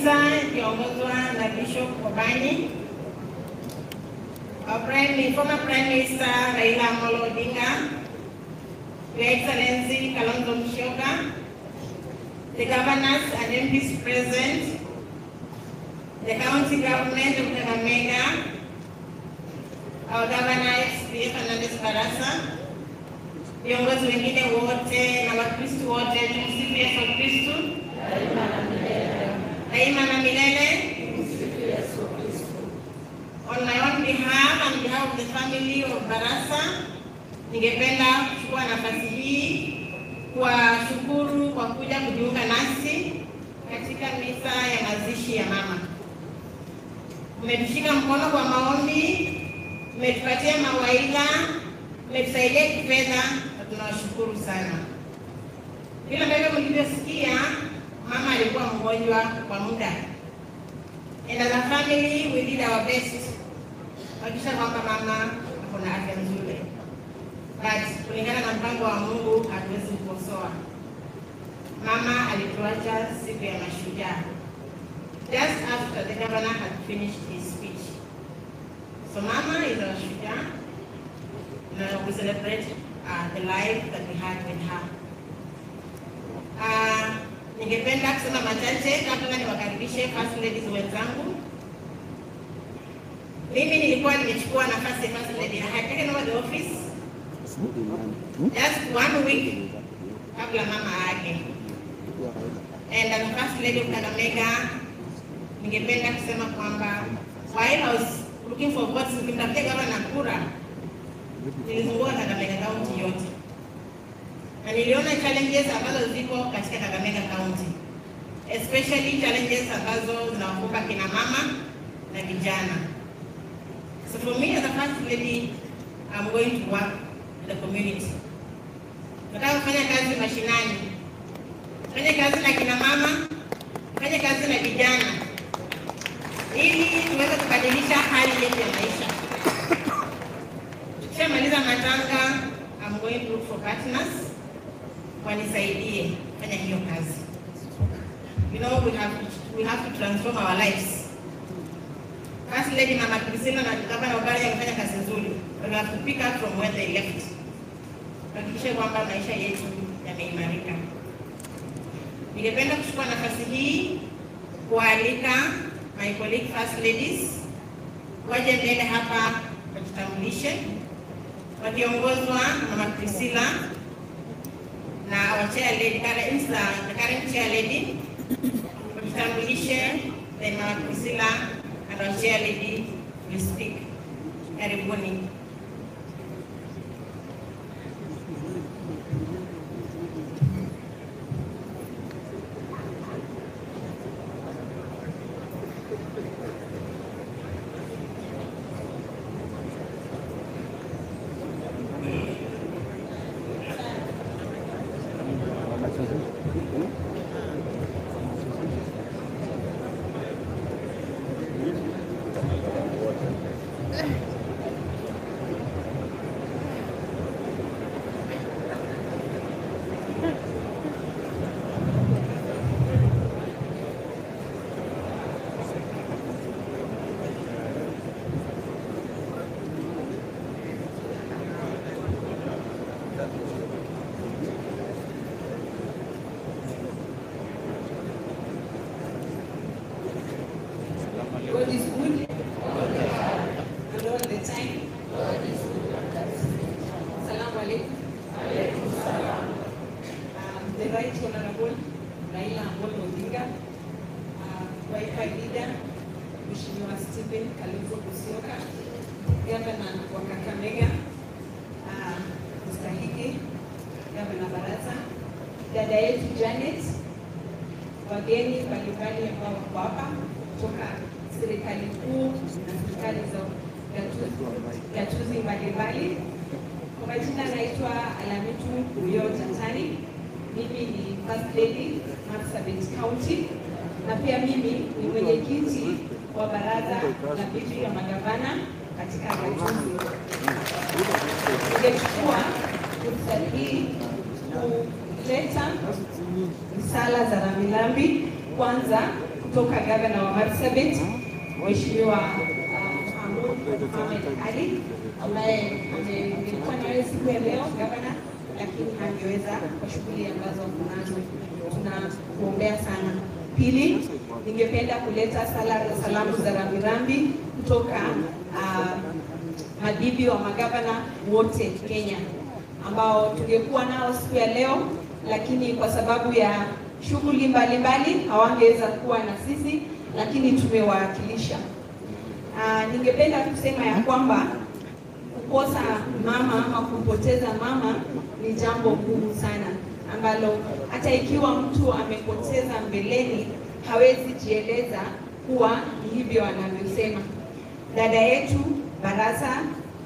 misa ikiongozwa na Bishop Obani. Our Prime, former Prime Minister Raila Amolo Odinga, Your Excellency Kalonzo Musyoka, the governors and MPs present, the county government of Kakamega, our governor XP Fernandez Barasa, viongozi wengine wote na Wakristo wote, tumsifu Yesu Kristo daima na milele. On my own behalf and behalf of the family of Barasa, ningependa kuchukua nafasi hii kuwashukuru kwa kuja kujiunga nasi katika misa ya mazishi ya mama. Mmetushika mkono kwa maombi, mmetupatia mawaidha, mmetusaidia kifedha na tunawashukuru sana. Vile ambavyo mlivyosikia, mama alikuwa mgonjwa kwa muda, and as a family we did our best kuhakikisha kwamba mama ako na afya nzuri, but kulingana na mpango wa Mungu hatuwezi kukosoa. Mama alituacha siku ya mashujaa just after the governor had finished his speech. So mama is our shujaa. Now we celebrate uh, the life that we had with her. Uh, ningependa kusema machache kabla niwakaribishe first ladies wenzangu. Mimi nilikuwa nimechukua nafasi ya first lady. I had taken over the office just one week kabla mama aage. And as a first lady of Kakamega, ningependa kusema kwamba while I was looking for votes nikimtafutia gavana kura, nilizunguka Kakamega County yote na niliona challenges ambazo ziko katika Kakamega County, especially challenges ambazo zinawakumba kina mama na vijana. So for me as a first lady, I'm going to work in the community. Nataka kufanya kazi mashinani, fanya kazi na kina mama, fanya kazi na vijana, ili tuweze kubadilisha hali yetu ya maisha. Tukishamaliza matanga, I'm going to look for partners wanisaidie fanya hiyo kazi. You know, we have to, we have to transform our lives. First Lady Mama Priscilla na Gavana Oparanya wamefanya kazi nzuri. We have to pick up from where they left. Tuhakikishe kwamba maisha yetu yameimarika. Ningependa kuchukua nafasi hii kualika my colleague first ladies waje mbele hapa wajitambulishe, wakiongozwa na Mama Priscilla na our chair lady, current, uh, the current chair lady, wajitambulishe, then Mama Priscilla and our chair lady will speak. Karibuni. God is good. And all the time. Salamu alaikum. Um, The right honorable Raila Amolo Odinga, uh, Wiper leader, Mheshimiwa Stephen Kalonzo Musyoka, Governor wa Kakamega, uh, mstahiki Governor Baraza, dada yetu Janet, wageni mbalimbali ambao wako hapa kutoka serikali kuu na serikali za gatuzi- gatuzi mbalimbali. Kwa majina naitwa Alamitu Uyo Tatani. Mimi ni first lady Marsabit County na pia mimi ni mwenyekiti wa baraza la viti ya magavana katika gatuzi. Ningechukua fursa hii kuleta risala za rambirambi kwanza kutoka gavana wa Marsabit Mheshimiwa uh, Mahmoud Mohamed Ali ambaye nilikuwa naye siku ya leo gavana, lakini hangeweza kwa shughuli ambazo kunazo. Tunakuombea sana. Pili, ningependa kuleta sala salamu za rambirambi kutoka uh, mabibi wa magavana wote Kenya ambao tungekuwa nao siku ya leo, lakini kwa sababu ya shughuli mbalimbali hawangeweza kuwa na sisi, lakini tumewawakilisha. Uh, ningependa kusema ya kwamba kukosa mama ama kupoteza mama ni jambo gumu sana ambalo hata ikiwa mtu amepoteza mbeleni hawezi jieleza kuwa ni hivyo anavyosema. Dada yetu Barasa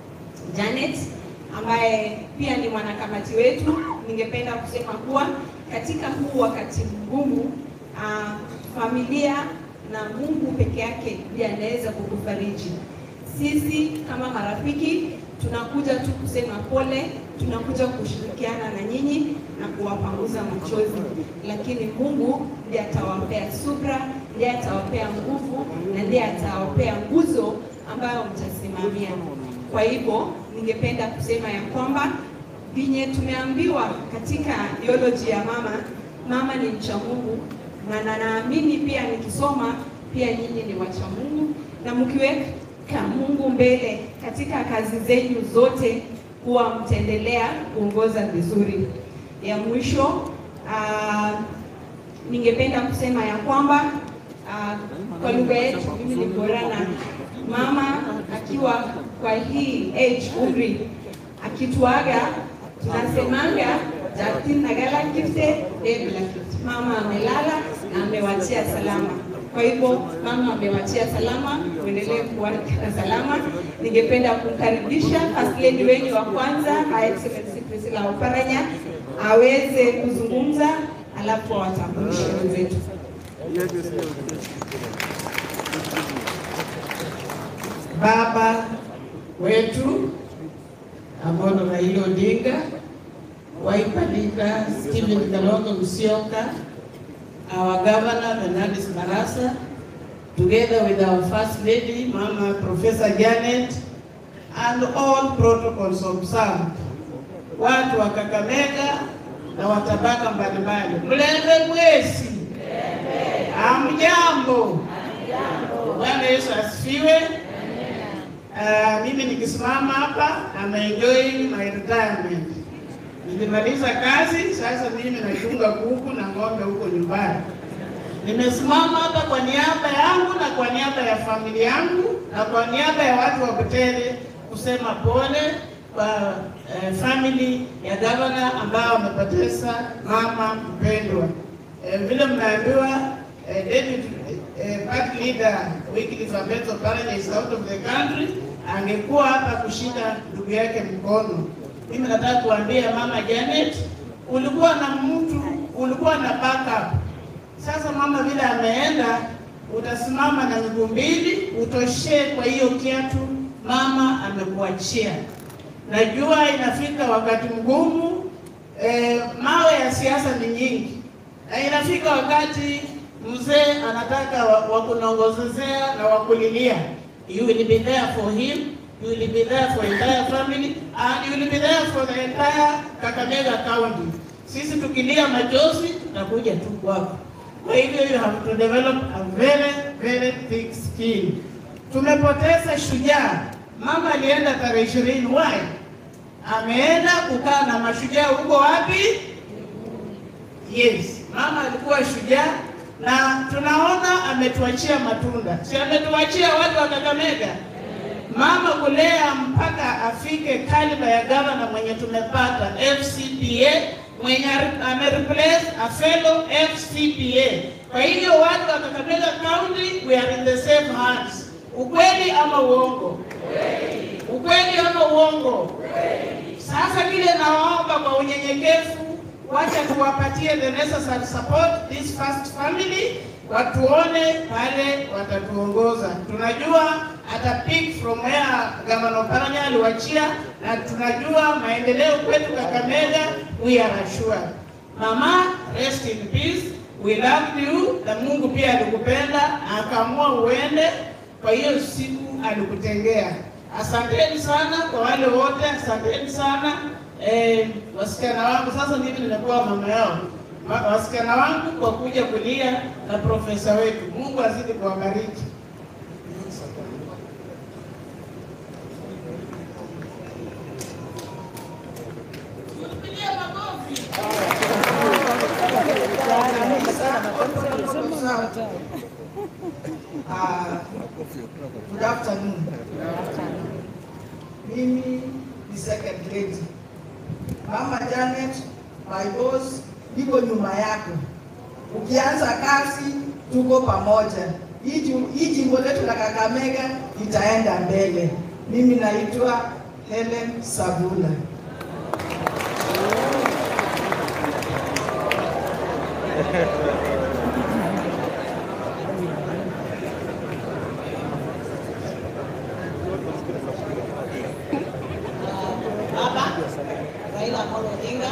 Janet ambaye pia ni mwanakamati wetu, ningependa kusema kuwa katika huu wakati mgumu, uh, familia na Mungu peke yake ndiye anaweza kukufariji. Sisi kama marafiki tunakuja tu kusema pole, tunakuja kushirikiana na nyinyi na kuwapanguza machozi, lakini Mungu ndiye atawapea subra, ndiye atawapea nguvu na ndiye atawapea nguzo ambayo mtasimamia. Kwa hivyo ningependa kusema ya kwamba vinye tumeambiwa katika theology ya mama, mama ni mcha Mungu na na naamini pia nikisoma pia nyinyi ni wacha Mungu na mkiweka Mungu mbele katika kazi zenyu zote, kuwa mtaendelea kuongoza vizuri. Ya mwisho uh, ningependa kusema ya kwamba uh, kwa lugha yetu mimi ni Borana, mama akiwa kwa hii age umri akituaga tunasemanga jatin nagala kifte debla kifte, mama amelala na amewachia salama. Kwa hivyo mama amewachia salama, uendelee kuwa na salama. Ningependa kumkaribisha first lady wenyu wa kwanza Her Excellency Priscilla Oparanya aweze kuzungumza, alafu awatambulishe wenzetu. Baba wetu Amolo Raila Odinga, Wiper leader Stephen Kalonzo Musyoka, our governor Bernardis Barasa, together with our first lady Mama Professor Janet, and all protocols observed, watu wa Kakamega na watabaka mbalimbali, mlembe mwesi, amjambo. Bwana Yesu asifiwe. Uh, mimi nikisimama hapa I'm enjoying my retirement. Nilimaliza kazi, sasa mimi nachunga kuku na ng'ombe huko nyumbani. Nimesimama hapa kwa niaba yangu na kwa niaba ya familia yangu na kwa niaba ya watu wa Butere kusema pole kwa eh, family ya gavana ambao wamepoteza mama mpendwa. Eh, vile mnaambiwa eh, David eh, party leader Wycliffe Ambeto Oparanya is out of the country, angekuwa hapa kushika ndugu yake mkono. Mimi nataka kuambia mama Janet, ulikuwa na mtu, ulikuwa na backup. Sasa mama vile ameenda, utasimama na miguu mbili, utoshee kwa hiyo kiatu mama amekuachia. Najua inafika wakati mgumu, eh, mawe ya siasa ni nyingi, na inafika wakati mzee anataka wakunongozezea na wakulilia. You will be there for him, you will be there for entire family and you will be there for the entire Kakamega County. Sisi tukilia machozi tutakuja tu kwako. Kwa hivyo you have to develop a very very thick skin. Tumepoteza shujaa. Mama alienda tarehe ishirini. Why? Ameenda kukaa na mashujaa huko wapi? Yes, mama alikuwa shujaa na tunaona ametuachia matunda, si ametuachia watu wa Kakamega mama kulea mpaka afike kaliba ya gavana mwenye tumepata FCPA mwenye amereplace a fellow FCPA. Kwa hivyo watu wa Kakamega County we are in the same hands. Ukweli ama uongo? Ukweli ama uongo? Sasa kile nawaomba kwa unyenyekevu wacha tuwapatie the necessary support this first family, watuone pale watatuongoza. Tunajua ata pick from where Gavana Oparanya aliwachia, na tunajua maendeleo kwetu Kakamega, we are assured. Mama, rest in peace. we loved you, na Mungu pia alikupenda akaamua uende. Kwa hiyo siku alikutengea. Asanteni sana kwa wale wote, asanteni sana eh, wasichana wangu. Sasa mimi nimekuwa mama yao, Ma- wasichana wangu kwa kuja kulia na profesa wetu. Mungu azidi kuwabariki. Tupigie makofi. Uh, good afternoon. Mimi ni second lady. Mama Janet, my boss, niko nyuma yako. Ukianza kazi tuko pamoja. Hii ju- hii jimbo letu la Kakamega itaenda mbele. Mimi naitwa Helen Sabula. Baba Raila Amolo Odinga,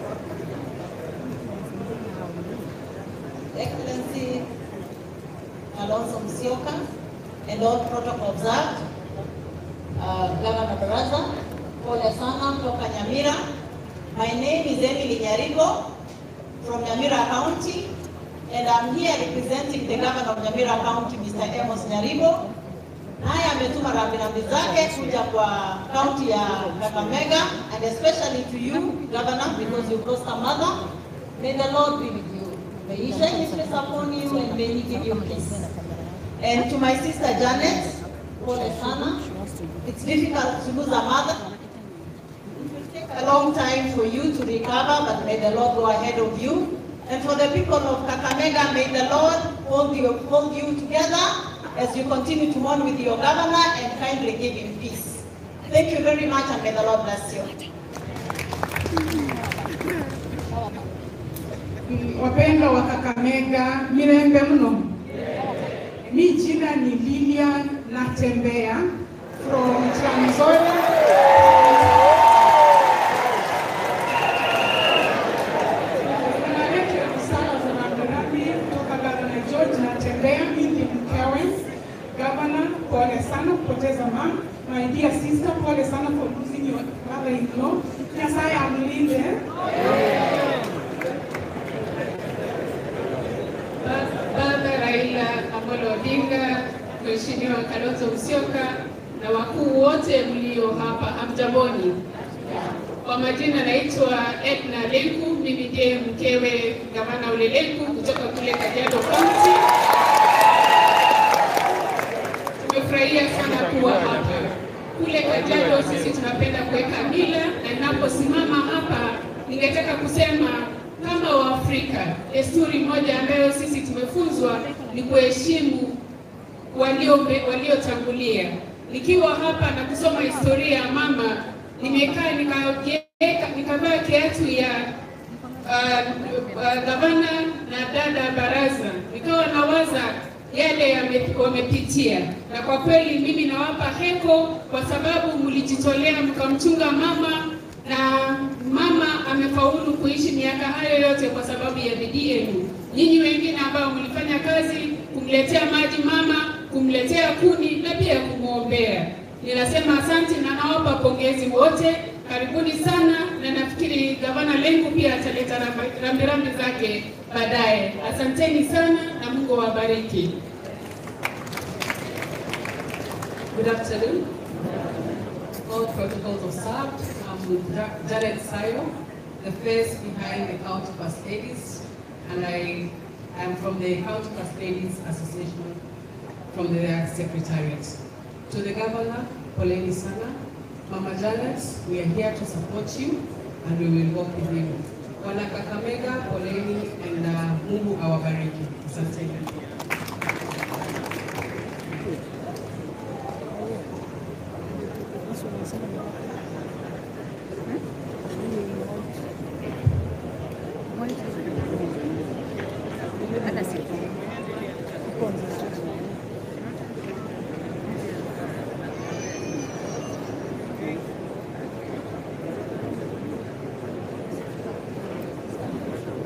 Excellency Alonso Musyoka, and all protocol observed. Uh, Governor Baraza, pole sana kutoka Nyamira. My name is Emily Nyaribo from Nyamira County, and I'm here representing the Governor of Nyamira County, Mr. Amos Nyaribo. Naye ametuma rambirambi zake kuja kwa kaunti ya Kakamega and especially to you governor because you've lost a mother. May the Lord be with you. May he shine his face upon you and may he give you peace. And to my sister Janet, pole sana. It's difficult to lose a mother. It will take a long time for you to recover, but may the Lord go ahead of you. And for the people of Kakamega, may the Lord hold you, hold you together as you continue to mourn with your governor and kindly give him peace. Thank you very much and may the Lord bless you. Wapendwa wa Kakamega, mirembe mno. Mi jina ni Lilian Natembea from Trans Nzoia. Naleta risala za rambirambi kutoka Gavana George Natembea, mimi ni mkewe. Governor, pole sana kupoteza mama. My dear sister, pole sana for losing your mother-in-law. Nyasaye amlinde. Baba Raila Amolo Odinga, Mheshimiwa Kalonzo Musyoka na wakuu wote mlio hapa, hamjamboni. Kwa majina naitwa Edna Lenku, mimi ndiye mkewe gavana Ole Lenku kutoka kule Kajiado County. Tumefurahia sana kuwa hapa. Kule Kajiado sisi tunapenda kuweka mila, na ninaposimama hapa ningetaka kusema kama Waafrika, desturi moja ambayo sisi tumefunzwa ni kuheshimu walio waliotangulia. Nikiwa hapa na kusoma historia ya mama, nimekaa nikajiweka nikavaa kiatu ya uh, uh, gavana na dada baraza, nikawa nawaza yale yame- wamepitia, na kwa kweli mimi nawapa heko kwa sababu mlijitolea mkamchunga mama na mama amefaulu kuishi miaka hayo yote kwa sababu ya bidii yenu. Nyinyi wengine ambao mlifanya kazi kumletea maji mama, kumletea kuni na pia kumwombea, ninasema asante na nawapa pongezi wote. Karibuni sana, na nafikiri gavana Lenku pia ataleta rambi- rambirambi zake baadaye. Asanteni sana na Mungu awabariki. Good afternoon. All protocols observed. I'm with Ja- Janet Sayo, the face behind the County First Ladies, and I am from the County First Ladies Association from the Secretariat. To the Governor, Poleni Sana, Mama Janet, we are here to support you and we will work with you. Wana Kakamega, Poleni, and uh, Mungu awabariki. Asanteni.